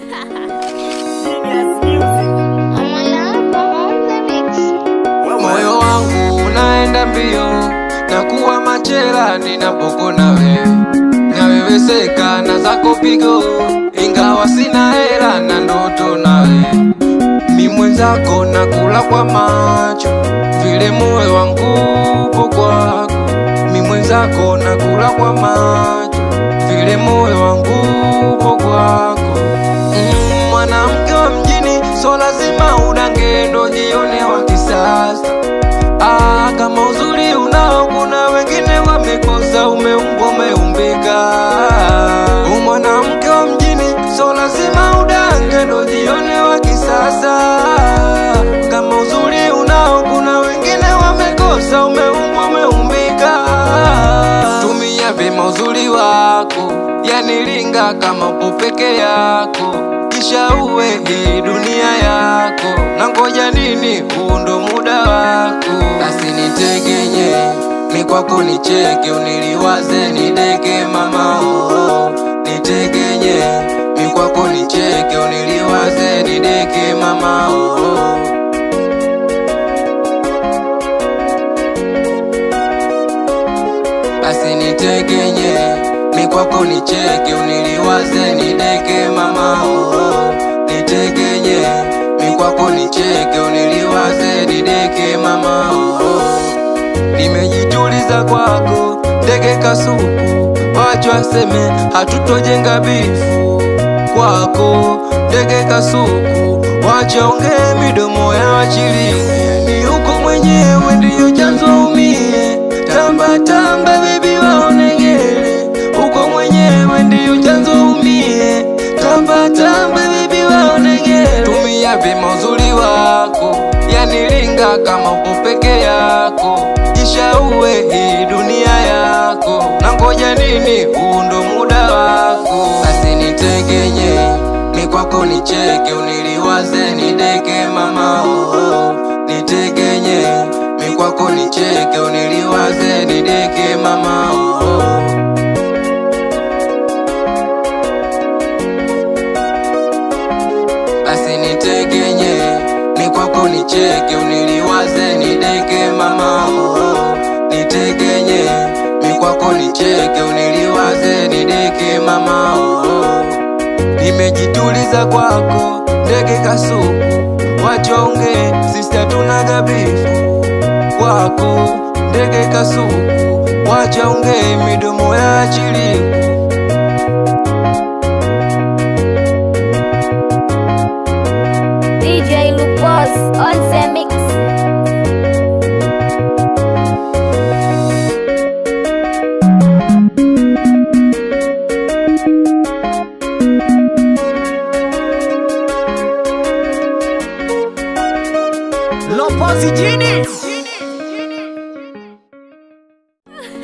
Moyo wangu unaenda mbio na kuwa machela ninapokona wewe, naweweseka na zako pigo, ingawa sina hela na ndoto nawe, mi mwenzako nakula kwa macho, vile moyo wangu upo kwako, mi mwenzako nakula kwa macho, vile moyo wangu upo kwako. Mm, mwanamke wa mjini so lazima udange ndo jione wa kisasa. Ah, kama uzuri unao, kuna wengine wamekosa, umeumbwa umeumbika. U mwanamke wa mjini so lazima udange ndo jione wa kisasa. Kama uzuri unao, kuna wengine wamekosa, umeumbwa umeumbika. Tumia vyema uzuri wako, yanilinga kama upo peke yako, kisha uwe hii dunia yako. Na ngoja nini, huu ndo muda wako. Basi nitegenye mi kwako nicheke, uniliwaze nideke mama oh. Nitegenye mi kwako nicheke, uniliwaze nideke mama oh. basi nitegenye mi kwako nicheke uniliwaze nideke mama oh. nitegenye mi kwako nicheke uniliwaze nideke mama oh. nimejituliza kwako ndege kasuku wacho aseme hatutojenga bifu kwako ndege kasuku wachaongee midomo ya wachili ni uko mwenyewe ndiyo chanzo umie tamba tamba bebi waonegele uko mwenyewe ndiyo chanzo umie tamba tamba bebi waonegele tumia vyema uzuri wako yanilinga kama upo peke yako kisha uwe hii dunia yako na ngoja nini huu ndo muda wako basi nitegenye mi kwako nicheke uniliwaze nideke mama oh. nitegenye mi kwako nicheke uniliwaze nideke mama oh. basi nitegenye mi kwako nicheke uniliwaze nideke mama oh. nitegenye mi kwako nicheke uniliwaze nideke mama oh. nimejituliza kwako ndege kasuku wachonge sisi hatuna gabifu kwako ndege kasuku wachaonge midomo ya chiliku DJ Lupos on the mix. Lopozi jini